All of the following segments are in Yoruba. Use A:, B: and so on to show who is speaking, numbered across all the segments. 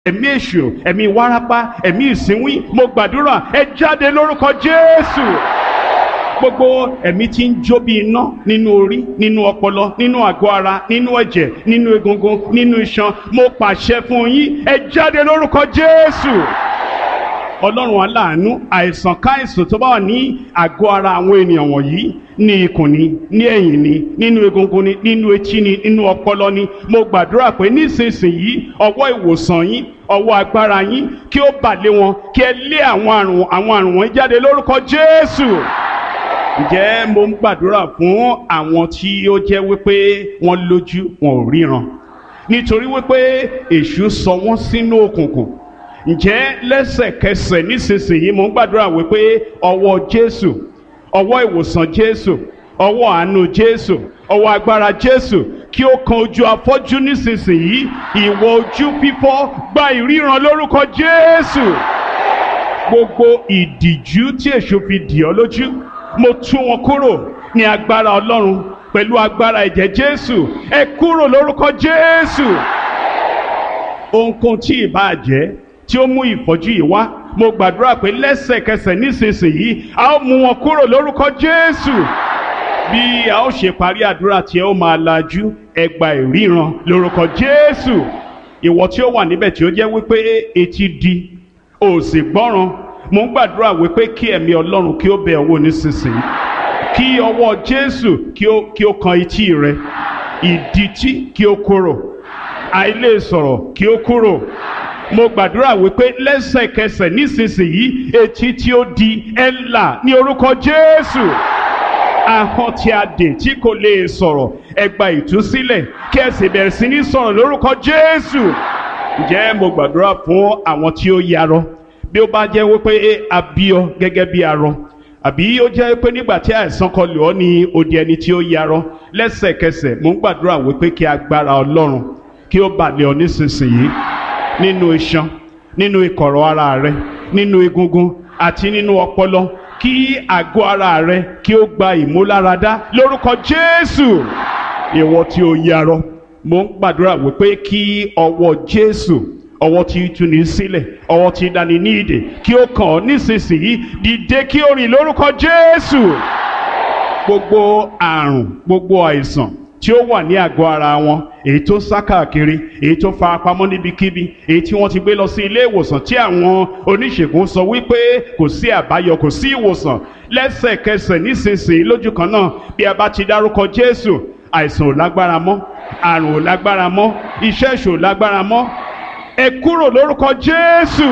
A: ẹ̀mí èṣù ẹ̀mí wárápá ẹ̀mí ìsínwín mo gbàdúrà ẹ jáde lórúkọ jésù gbogbo ẹ̀mí tí ń jó bí iná nínú orí nínú ọpọlọ nínú àgọ́ ara nínú ẹ̀jẹ̀ nínú egungun nínú iṣan mo pàṣẹ fún yín ẹ jáde lórúkọ jésù ọlọ́run aláàánú àìsàn káìsàn tó bá wà ní àgọ́ ara àwọn ènìyàn wọ̀nyí ní ikùn ni ní ẹ̀yìn ni nínú egungun ni nínú etí ni nínú ọpọlọ ni mo gbàdúrà pé nísinsìnyí ọwọ́ ìwòsàn yín ọwọ́ agbára yín kí ó bà lé wọn kí ẹ lé àwọn àrùn àwọn àrùn wọn jáde lórúkọ jésù ǹjẹ́ mo ń gbàdúrà fún àwọn tí ó jẹ́ wípé wọ́n lójú wọn ò ríran nítorí wípé èṣù sọ wọ́n sínú òkùnkùn ǹjẹ́ lẹ́sẹ̀kẹsẹ̀ nísinsìnyí mo ń gbàdúrà wípé ọwọ́ jésù ọwọ́ ìwòsàn jésù ọwọ́ àánú jésù ọwọ́ agbára jésù kí ó kan ojú afọ́jú nísinsìnyí ìwọ ojú fífọ́ gba ìríran lórúkọ jésù gbogbo ìdìjú tí èṣù fi dì ọ́ lójú mo tú wọn kúrò ní agbára ọlọ́run pẹ̀lú agbára ẹ̀jẹ̀ jésù ẹ kúrò lórúkọ jésù ohunkóhun tí ìbá jẹ́ tí ó mú ìfọ́jú yìí wá mo gbàdúrà pé lẹ́sẹ̀kẹsẹ̀ nísinsìnyí a ó mú wọn kúrò lórúkọ jésù bí a ó ṣe parí àdúrà tí ẹ ó máa lajú ẹ gba ìríran lórúkọ jésù ìwọ tí ó wà níbẹ̀ tí ó jẹ́ wípé etí di ò sì gbọ́ràn mo ń gbàdúrà wípé kí ẹ̀mí ọlọ́run kí ó bẹ̀ ọ́ wò nísinsìnyí kí ọwọ́ jésù kí ó kí ó kan etí rẹ ìdítí kí ó kúrò àìlè sọ̀rọ̀ kí ó kúrò mo gbàdúrà wípé lẹ́sẹ̀kẹsẹ̀ nísinsìnyí etí tí ó di ẹ̀ là ní orúkọ jésù ahọ́n tí a dè tí kò lè sọ̀rọ̀ ẹ gba ìtúsílẹ̀ kí ẹ sì bẹ̀rẹ̀ sí ní sọ̀rọ̀ lórúkọ jésù ǹjẹ́ mo gbàdúrà fún àwọn tí ó yarọ bí ó bá jẹ́ wípé a bí ọ gẹ́gẹ́ bí arọ àbí ó jẹ́ pé nígbà tí àìsàn kan lò ọ́ ní odi ẹni tí ó yarọ lẹ́sẹ̀kẹsẹ̀ mo ń gbàdúrà wípé kí agbára ọlọ́run kí ó bà lé ọ nísinsìnyí nínú iṣan nínú ìkọ̀rọ̀ ara rẹ nínú egungun àti nínú ọpọlọ kí àgọ́ ara rẹ kí ó gba ìmúláradá lórúkọ jésù ìwọ tí ó yarọ mo ń gbàdúrà wípé kí ọwọ́ jésù ọwọ́ tí tú ní sílẹ̀ ọwọ́ tí dání ní ìdè kí ó kàn ọ́ nísinsìnyí dìde kí ó rìn lórúkọ jésù gbogbo àrùn gbogbo àìsàn tí ó wà ní àgọ́ ara wọn èyí tó sá káàkiri èyí tó fara pamọ́ níbikíbi èyí tí wọ́n ti gbé lọ sí ilé ìwòsàn tí àwọn oníṣègùn sọ wípé kò sí àbáyọ kò sí ìwòsàn lẹ́sẹ̀kẹsẹ̀ nísinsìnyí lójú kan náà bí a bá ti dárúkọ jésù àìsàn ò lágbára mọ́ àrùn ò lágbára mọ́ iṣẹ́ ìṣò ò lágbára mọ́ ẹ kúrò lórúkọ jésù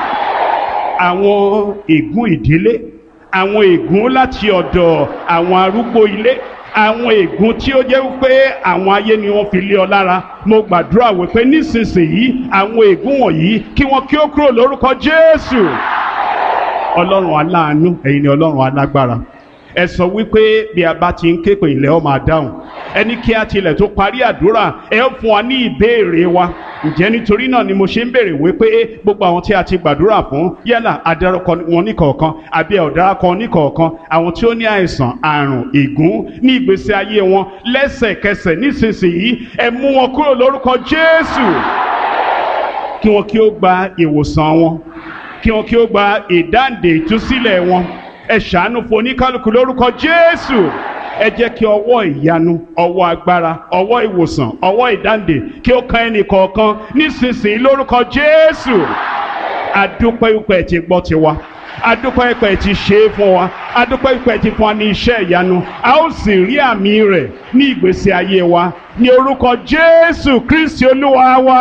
A: àwọn ègún ìdílé àwọn ègún láti ọ̀dọ̀ àwọn arúgbó ilé àwọn ègún tí ó jẹ́ wípé àwọn ayé ni wọ́n fi lé ọ lára mo gbàdúrà wípé nísinsìnyí àwọn ègún wọ̀nyí kí wọ́n kí ó kúrò lórúkọ jésù ọlọ́run aláàánú ẹ̀yin ni ọlọ́run alágbára ẹ sọ wípé bí a bá ti ń ké pè ilẹ̀ ọ máa dáhùn ẹni kí a tilẹ̀ tó parí àdúrà ẹ fún wa ní ìbéèrè wa ǹjẹ́ nítorí náà ni mo ṣe ń béèrè wípé gbogbo àwọn tí a ti gbàdúrà fún yálà adarúkọ wọn níkọ̀ọ̀kan àbí ọ̀daràkọ níkọ̀ọ̀kan àwọn tí ó ní àìsàn àrùn ègún ní ìgbésí ayé wọn lẹ́sẹ̀kẹsẹ̀ nísinsìnyí ẹ mú wọn kúrò lórúkọ Jésù kí wọn kí ó gba ìwòsàn wọn kí wọn kí ó gba ìdáǹdè ìtúsílẹ̀ wọn ẹ ṣàánú fún oníkálukú lórúkọ Jésù ẹ jẹ́ kí ọwọ́ ìyanu ọwọ́ agbára ọwọ́ ìwòsàn ọwọ́ ìdáǹdè kí ó kan ẹnì kọ̀ọ̀kan nísinsìnyí lórúkọ Jésù adúpẹ́ ìpẹ́ ti gbọ́ tiwa adúpẹ́ ìpẹ́ ti ṣe é fún wa adúpẹ́ ìpẹ́ ti fún wa ní iṣẹ́ ìyanu a ó sì rí àmì rẹ̀ ní ìgbésí ayé wa ní orúkọ Jésù Kristi Olúwa wa.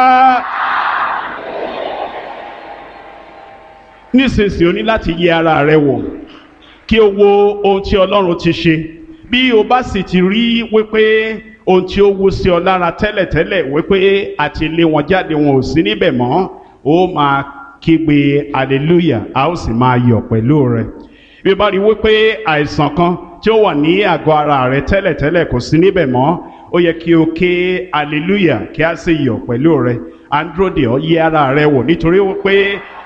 A: nísinsìnyí o ní láti yẹ ara rẹ wò kí o wo ohun tí Ọlọ́run ti ṣe bí o bá sì ti rí wípé ohun tí ó wú sí ọ lára tẹ́lẹ̀tẹ́lẹ̀ wípé àti lé wọn jáde wọn ò sí níbẹ̀ mọ́ ó máa kígbe hallelujah a ó sì máa yọ̀ pẹ̀lú rẹ bí o bá rí wípé àìsàn kan tí ó wà ní àgọ́ ara rẹ tẹ́lẹ̀tẹ́lẹ̀ kò sí níbẹ̀ mọ́ ó yẹ kí o ké hallelujah kí a sì yọ̀ pẹ̀lú rẹ androde ọ yẹ ara rẹ wò nítorí wípé